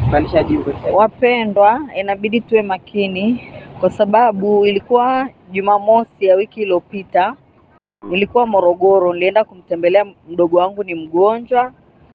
Pandisha juu kwa sasa. Wapendwa, inabidi tuwe makini kwa sababu ilikuwa Jumamosi ya wiki iliyopita, nilikuwa Morogoro, nilienda kumtembelea mdogo wangu, ni mgonjwa.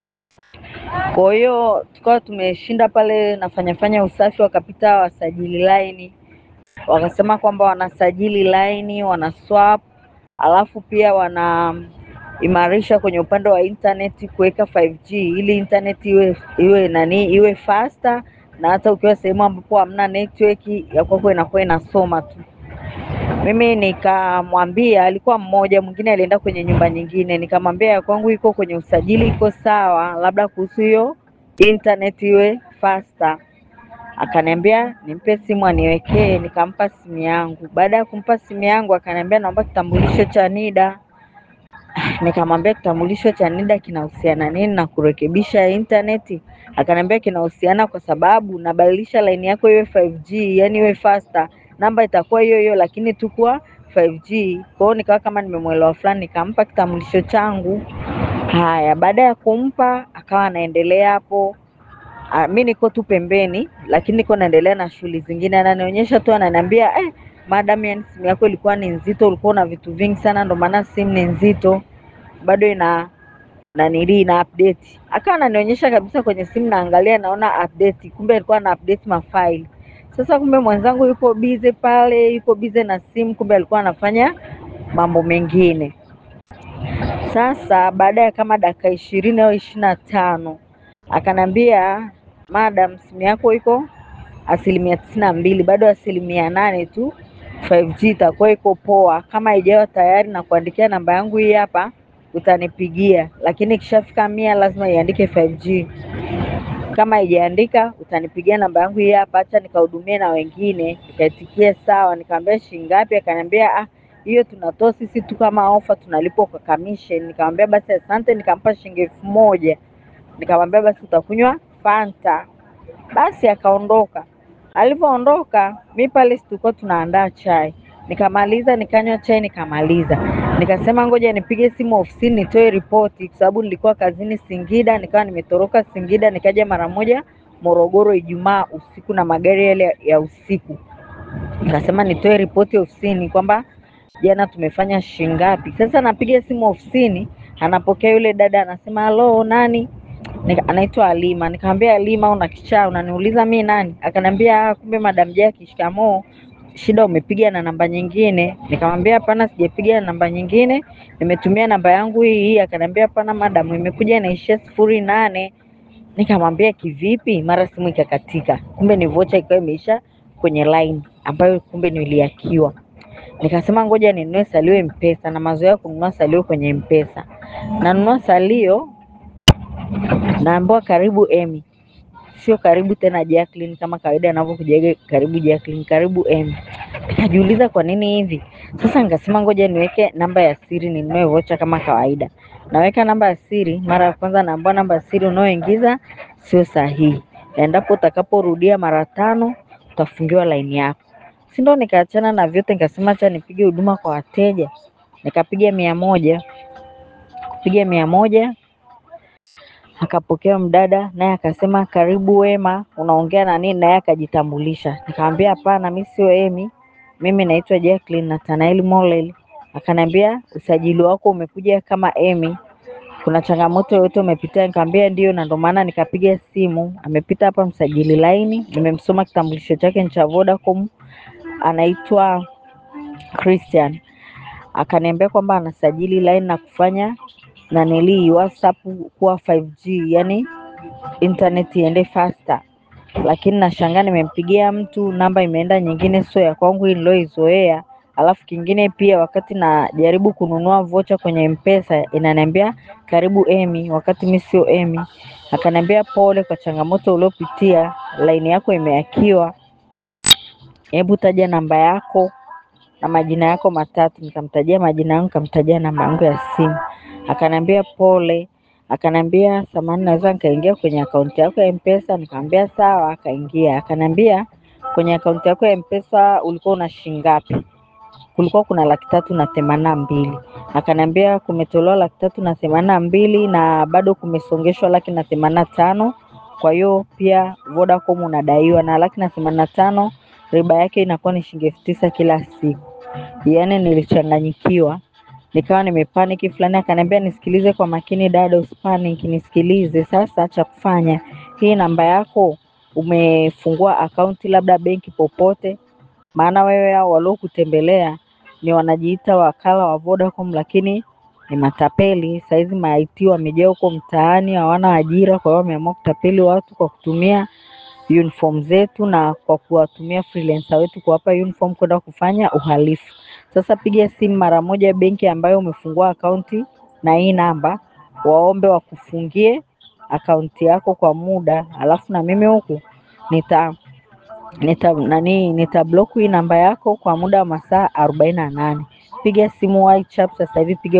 Kwa hiyo tukawa tumeshinda pale nafanyafanya usafi, wakapita wasajili laini, wakasema kwamba wanasajili laini, wana swap, alafu pia wanaimarisha kwenye upande wa internet kuweka 5G ili internet iwe iwe nani iwe faster na hata ukiwa sehemu ambapo hamna network ya kwako inakuwa inasoma tu. Mimi nikamwambia, alikuwa mmoja, mwingine alienda kwenye nyumba nyingine, nikamwambia ya kwangu iko kwenye usajili, iko sawa, labda kuhusu hiyo internet iwe faster. Akaniambia nimpe simu aniwekee, nikampa simu yangu. Baada ya kumpa simu yangu, akaniambia naomba kitambulisho cha NIDA. Nikamwambia kitambulisho cha NIDA kinahusiana nini na kurekebisha intaneti? Akaniambia kinahusiana kwa sababu nabadilisha laini yako iwe 5G, yani iwe faster. Namba itakuwa hiyo hiyo lakini tu kuwa 5G. Kwa hiyo nikawa kama nimemwelewa fulani, nikampa kitambulisho changu. Haya, baada ya kumpa akawa anaendelea hapo. Ah, mi niko tu pembeni, lakini niko naendelea na shughuli zingine. Ananionyesha tu, ananiambia eh, madam, yani simu yako ilikuwa ni nzito, ulikuwa na vitu vingi sana, ndio maana simu ni nzito, bado ina nanili ina update. Akawa ananionyesha kabisa kwenye simu, naangalia naona update, kumbe alikuwa ana update mafaili. Sasa kumbe mwenzangu yuko busy pale, yuko busy na simu, kumbe alikuwa anafanya mambo mengine. Sasa baada ya kama dakika ishirini au ishirini na tano akaniambia madam, simu yako iko asilimia tisini na mbili, bado asilimia nane tu 5G itakuwa iko poa. Kama haijawa tayari na kuandikia namba yangu hii hapa, utanipigia, lakini ikishafika mia lazima iandike 5G. Kama haijaandika utanipigia namba yangu hii hapa, acha nikahudumie na wengine. Nikaitikia sawa, nikamwambia shilingi ngapi? Akaniambia ah, hiyo tunatoa sisi tu kama ofa, tunalipwa kwa commission. Nikamwambia basi asante, nikampa shilingi elfu moja. Nikamwambia basi utakunywa Fanta. Basi akaondoka. Alivyoondoka, mi pale si tulikuwa tunaandaa chai, nikamaliza nikanywa chai nikamaliza, nikasema ngoja nipige simu ofisini nitoe ripoti, kwa sababu nilikuwa kazini Singida, nikawa nimetoroka Singida nikaja mara moja Morogoro Ijumaa usiku na magari yale ya usiku. Nikasema nitoe ripoti ofisini kwamba jana tumefanya shilingi ngapi. Sasa napiga simu ofisini, anapokea yule dada, anasema halo, nani? Nika, anaitwa Alima. Nikamwambia Alima, una kichaa unaniuliza mi nani? Akaniambia "Ah, kumbe madam Jackie, shikamoo. Shida umepiga na namba nyingine. Nikamwambia hapana, sijapiga na namba nyingine, nimetumia namba yangu hii hii. Akaniambia hapana madam, imekuja inaishia sifuri nane. Nikamwambia kivipi? Mara simu ikakatika, kumbe ni vocha ikawa imeisha kwenye line ambayo kumbe niliakiwa. Nikasema ngoja ninunue salio Mpesa, na mazoea ya kununua salio kwenye Mpesa. Nanunua salio naambiwa karibu Emi, sio karibu tena Jacqueline kama kawaida anavyokujaga karibu Jacqueline, karibu Emi. Nikajiuliza kwa nini hivi. Sasa nikasema ngoja niweke namba ya siri ninunue vocha kama kawaida. Naweka namba ya siri, mara ya kwanza naambiwa namba ya siri unayoingiza sio sahihi, na endapo utakaporudia mara tano utafungiwa laini yako. Si ndo nikaachana na vyote, nikasema acha nipige huduma kwa wateja. Nikapiga mia moja, kupiga mia moja akapokea mdada naye akasema karibu Wema, unaongea na nini? Naye akajitambulisha. Nikamwambia hapana, mi sio Emi, mimi naitwa Jacqueline Nathanael Molel. Akaniambia usajili wako umekuja kama Emi, kuna changamoto yoyote umepitia? Nikamwambia ndio, na ndo maana nikapiga simu. Amepita hapa msajili laini, nimemsoma kitambulisho chake ni cha Vodacom, anaitwa Christian. Akaniambia kwamba anasajili line na kufanya nanilii WhatsApp kuwa 5G, yani internet iende faster, lakini nashangaa nimempigia mtu namba imeenda nyingine, sio ya kwangu hii niloizoea. Alafu kingine pia, wakati najaribu kununua vocha kwenye Mpesa inaniambia karibu Emi, wakati mi sio Emi. Akaniambia pole kwa changamoto uliopitia, laini yako imehakiwa, hebu taja namba yako na majina yako matatu. Nikamtajia majina yangu, nikamtajia namba yangu ya simu. Akaniambia pole, akaniambia samahani, naweza nikaingia kwenye akaunti yako ya Mpesa? Nikamwambia sawa. Akaingia, akaniambia kwenye akaunti yako ya Mpesa ulikuwa una shilingi ngapi? Kulikuwa kuna laki tatu na themanini na mbili. Akaniambia kumetolewa laki tatu na themanini na mbili na bado kumesongeshwa laki na themanini na tano Kwa hiyo pia Vodacom unadaiwa na laki na themanini na tano riba yake inakuwa ni shilingi elfu tisa kila siku. Yaani nilichanganyikiwa, nikawa nimepaniki. Fulani akaniambia nisikilize kwa makini, dada, usipanic, nisikilize. Sasa cha kufanya, hii namba yako umefungua akaunti labda benki popote, maana wewe hao waliokutembelea ni wanajiita wakala wa Vodacom, lakini ni matapeli. Saizi ma IT wamejaa huko mtaani, hawana ajira, kwa hiyo wameamua kutapeli watu kwa kutumia uniform zetu na kwa kuwatumia freelancer wetu kuwapa uniform kwenda kufanya uhalifu. Sasa piga simu mara moja benki ambayo umefungua akaunti na hii namba, waombe wakufungie akaunti yako kwa muda, alafu na mimi huku nita nita nani nita block hii namba yako kwa muda wa masaa arobaini na nane. Piga simu WhatsApp sasa hivi, piga